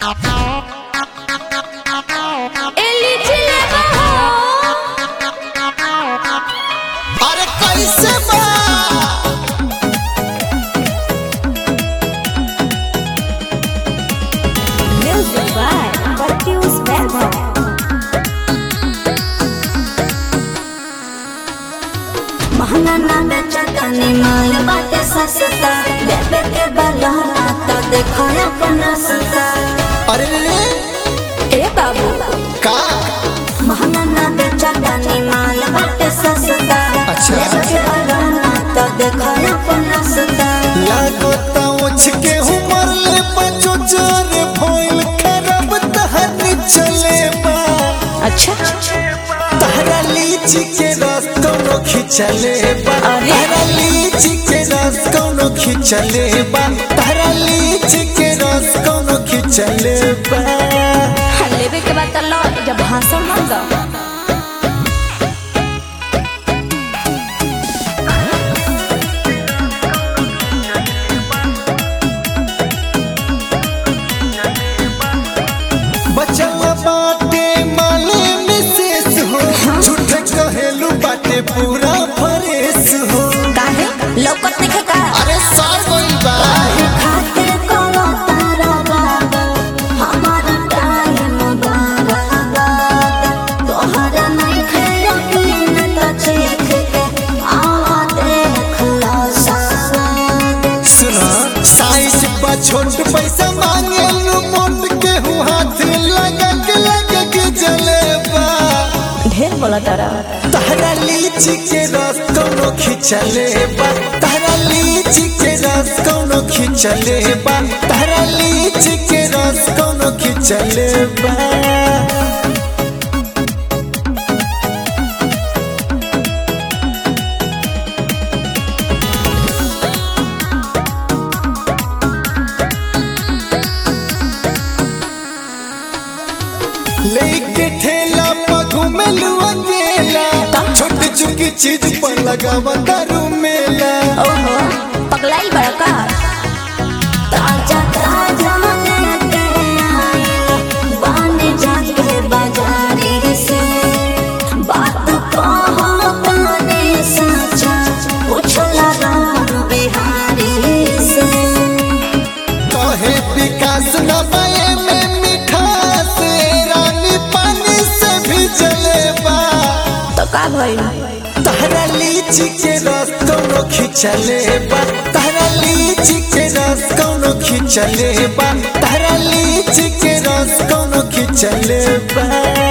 अरे कैसे बा Music by Perfius Band. महंगा ना बेचा तनी माल बाटे सस्ता देवे के बलहरा तो देखो अपना सस्ता अरे रे ए बाबू का महंगा ना बेचा तनी माल बाटे सस्ता अच्छा। देवे के बलहरा तो देखो अपना सस्ता लागो ता उछ के उमर ले बचो चोरे भइल खराब तहनी चले बा अच्छा तहरा लीची के रस कोनो खिचले बा अरे। तहरा लीची के रस कोनो खिचले बा तहरा लीची के रस कोनो खिचले बा लेवे के बाद लो जब भाषण मत दो बचल बाटे माले मिसेस हो झूठ कहेलू बाटे पूरा फरेस हो काहे लौकत नहीं का अरे सार गइल बा खातिर कोनो तारा बाबा हमारा टाइम बाबा तोहरा नहीं खेलो पीन तो चीख के आवा देख लो सावन सुना साइज बा छोट पैसा मांगे लू मोट के हूँ हाथ लगा के लगा के जलेबा ढेर बोला तारा तहरा लीची के रस कोनो खिचले बा तहरा लीची के रस कोनो खिचले बा तहरा लीची के रस कोनो खिचले बा लेके ठेला पर घूमेलू अकेला छोटी चुकी चीज पर लगावा दारू मेला ओहो पगलाई बड़का ताजा ताजा लेके आइला बाने जाके बाजारी से बात कहो ताने सचा पूछला राम बिहारी से कहे विकास न पाए में मिठास रानी पानी से भी जलेबा तो का भइल तहरा लीची के रस कोनो खिचले बा तहरा लीची के रस कोनो खिचले बा तहरा लीची के रस कोनो खिचले बा